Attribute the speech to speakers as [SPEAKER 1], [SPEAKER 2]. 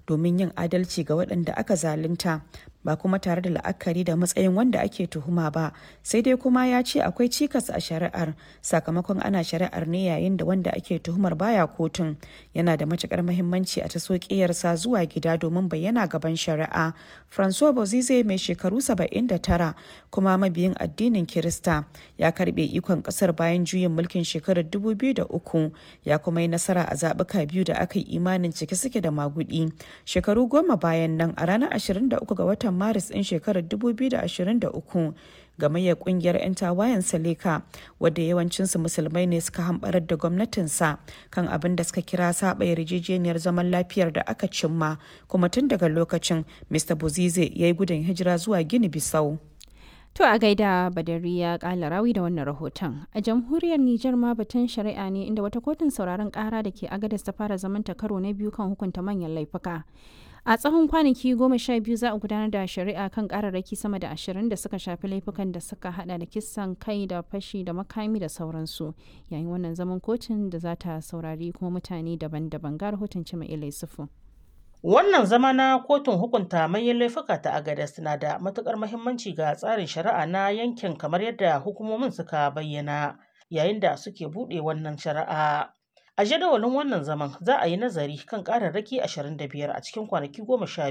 [SPEAKER 1] domin yin adalci ga waɗanda aka zalunta ba kuma tare da la'akari da matsayin wanda ake tuhuma ba sai dai kuma ya ce akwai cikas a shari'ar sakamakon ana shari'ar ne yayin da wanda ake tuhumar baya kotun yana da matukar mahimmanci a taso ƙiyarsa zuwa gida domin bayyana gaban shari'a francois bozize mai shekaru 79 kuma mabiyin addinin kirista ya karbe ikon kasar bayan juyin mulkin shekarar 2003 ya kuma yi nasara a zaɓuka biyu da aka yi imanin cike suke da magudi shekaru goma bayan nan a ranar 23 ga watan maris ɗin shekarar 2023 gamayyar kungiyar 'yan tawayen saleka wadda yawancinsu musulmai ne suka hambarar da gwamnatinsa kan abin da suka kira saba yarjejeniyar zaman lafiyar da aka cimma kuma tun daga lokacin mr buzize ya yi gudun hijira zuwa gini bisau
[SPEAKER 2] To a gaida Badari ya kala rawi da wannan rahoton. A jamhuriyar Nijar ma batun shari'a ne inda wata kotun sauraron kara da ke agadas ta fara zamanta karo na biyu kan hukunta manyan laifuka. A tsawon kwanaki goma sha biyu za a gudanar da shari'a kan kararraki sama da ashirin da suka shafi laifukan da suka hada da kisan kai da fashi da makami da sauransu. Yayin wannan zaman kotun da za ta saurari kuma mutane daban-daban ga rahoton Cima Ilai Sufu.
[SPEAKER 3] Wannan zama na kotun hukunta manyan laifuka ta Agadez na da matukar muhimmanci ga tsarin shari'a na yankin kamar yadda hukumomin suka bayyana yayin da suke buɗe wannan shari'a. A jadawalin wannan zaman za a yi nazari kan ƙararraki 25 a cikin kwanaki 12